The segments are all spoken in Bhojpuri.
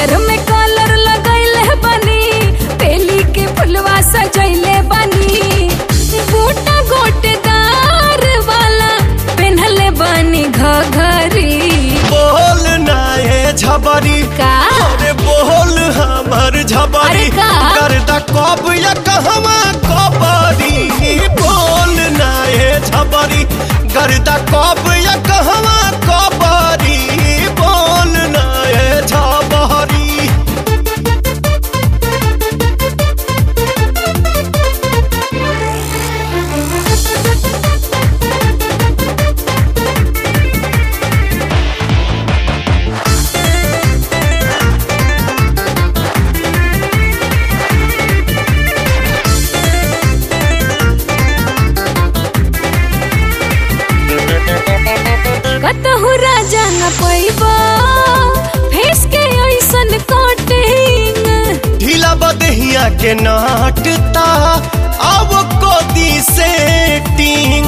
पियर में कलर लगैले बनी बेली के फुलवा सजैले बनी बूटा गोटेदार वाला पेन्हले बनी घघरी बोल ना ये झबरी का अरे बोल हमर झबरी अरे का? करदा कब या कहवा कबरी बोल ना ये झबरी करदा कब या कहवा कबरी बोल ना ये झबरी कतहु राजा न पैबा फेस के ऐसन कटिंग ढीला बदहिया के नाटता अब कोदी सेटिंग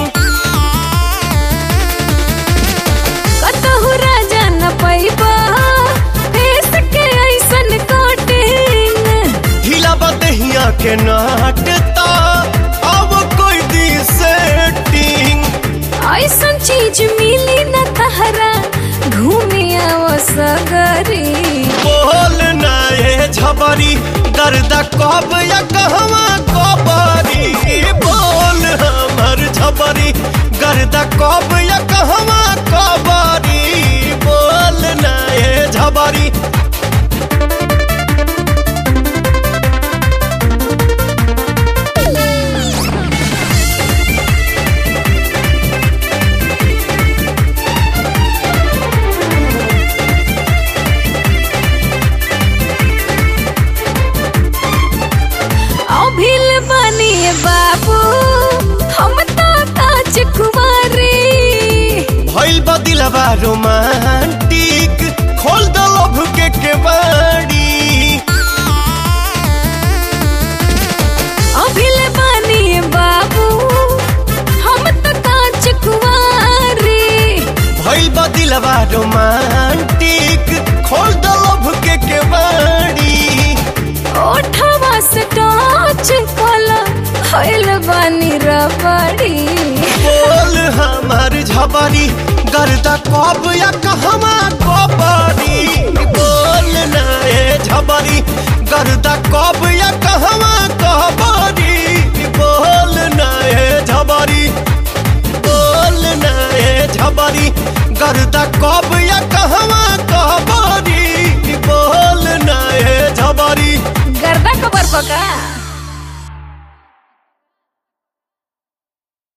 कतहु राजा न पैबा फेस के ऐसन कटिंग ढीला बदहिया के नाटता अब कोई दी सेटिंग ऐसन चीज मिली न तहरा घूमे आओ सगरी बोल ना ये झबरी दर्द कब या कहवा कबरी बोल हमर झबरी गर्द कब या कहवा कबरी बोल ना ये झबरी अभिल बनी बाबू हम तो काच कुमारी भइल बदिलबा रोमांटिक खोल द लभ के केवाड़ी अभिल बनी बाबू हम तो काच कुमारी भइल बदिलबा रोमांटिक खोल द लभ के केवाड़ी ओठवा से टच कला खैल बनी रबड़ी बोल हमर झबरी गर्दा कब या कहवा कबरी बोल ना ए झबरी गर्दा कब या कहवा कबरी बोल ना ए झबरी बोल ना ए झबरी गर्दा कब या कहवा कबरी बोल ना ए झबरी गर्दा खबर पका